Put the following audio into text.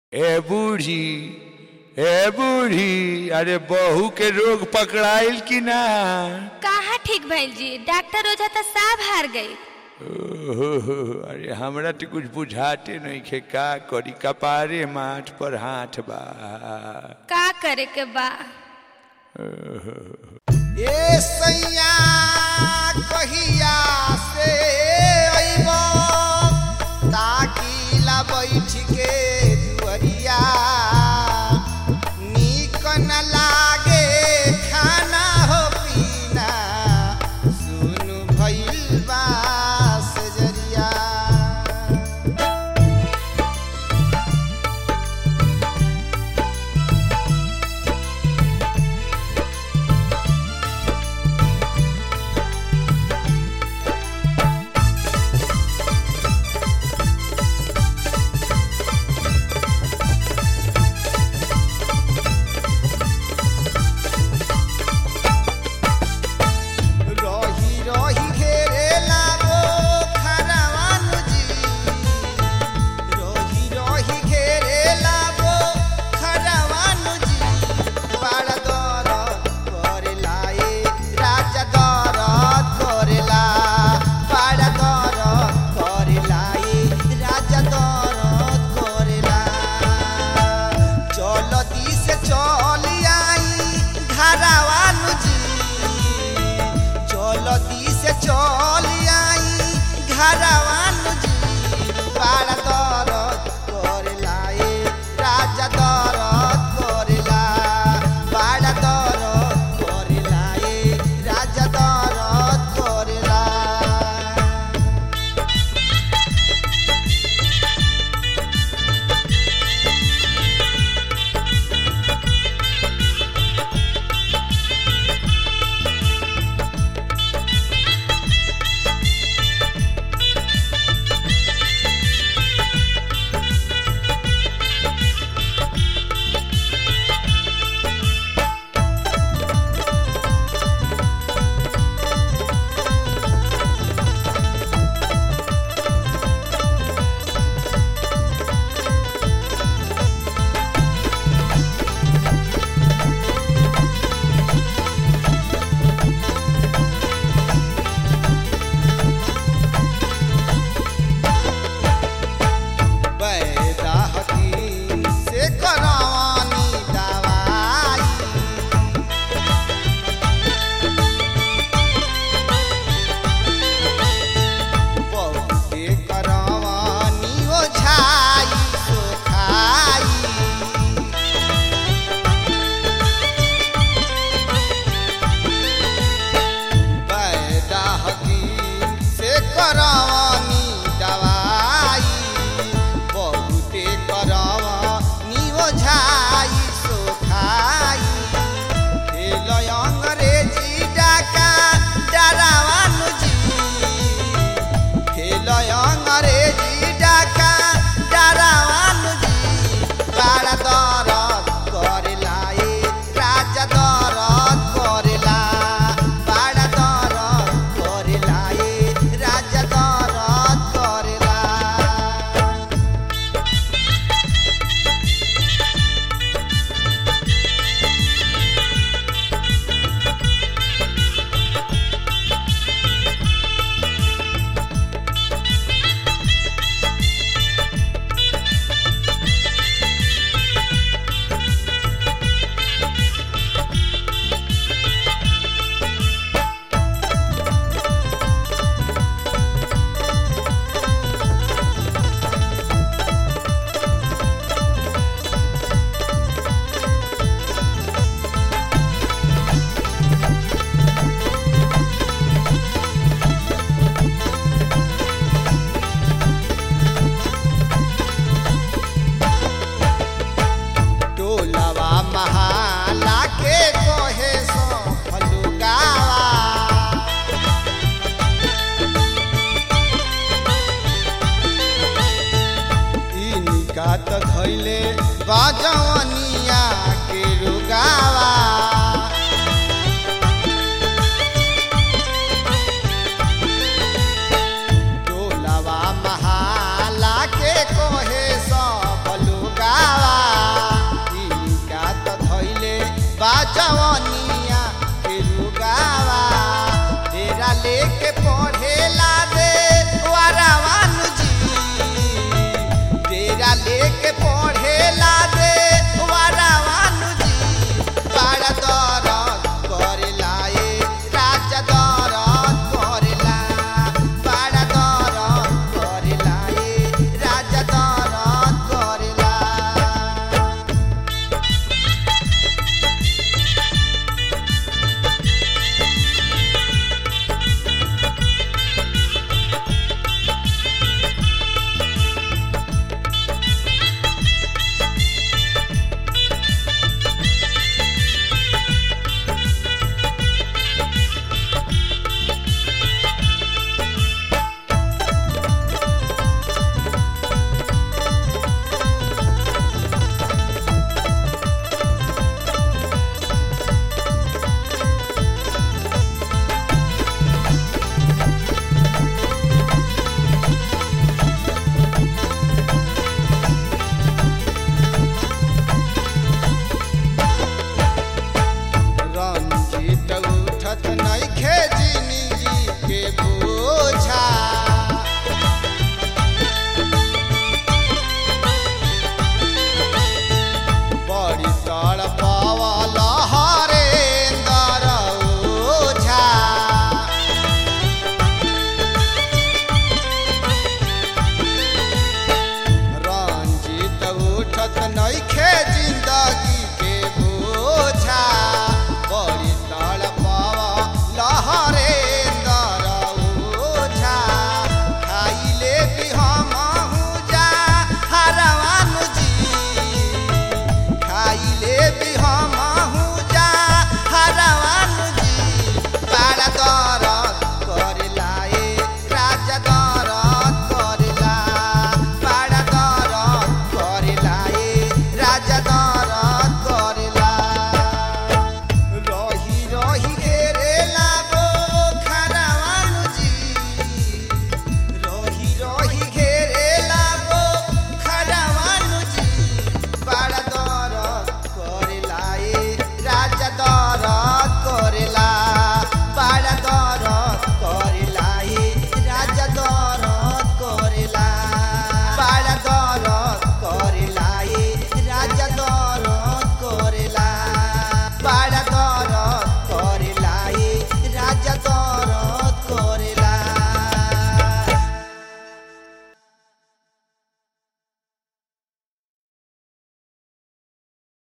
ए बूढ़ी ए बूढ़ी अरे बहू के रोग पकड़ाइल कि ना कहाँ ठीक भइल जी डॉक्टर ओझा तो साफ हार गई ओहो, अरे हमरा तो कुछ बुझाते नहीं खे का करी कपारे माथ पर हाथ बा का करे के बा ए सैया कहिया से अइब ताकि ला बैठ के दुअरिया नीक न लागे खाना हो पीना सुनु भइल बा सजरिया रही रही घेरेला वो खरवानु जी रही रही घेरेला वो खरवानु जी बड़ा दरद करेला ए राजा दरद करेला बड़ा दरद करेला ए राजा दरद करेला चलती से चल आई घरवानु जी चलती से चल आई घरवानु जी बड़ा दरद करेला ए राजा दरद करेला बड़ा दरद करेला ए राजा दरद करेला बैदा हकीम से करवानी दवाई बहुते करवानी ओझाई सोखाई बैदा हकीम से करवानी दवाई बहुते करवानी ओझाई सोखाई खेल अंग्रेजी डाका डरावानु जी खेल अंग्रेजी डाका डरावानु जी बड़ा दरद करेला ए राजा दरद करेला बड़ा दरद करेला ए राजा दरद करेला टोलवा महाला के कोहे सो फलुगावा इनका त धैले बाजवनिया के रुगावा टोलवा महाला के कोहे सब लुगावा मिलत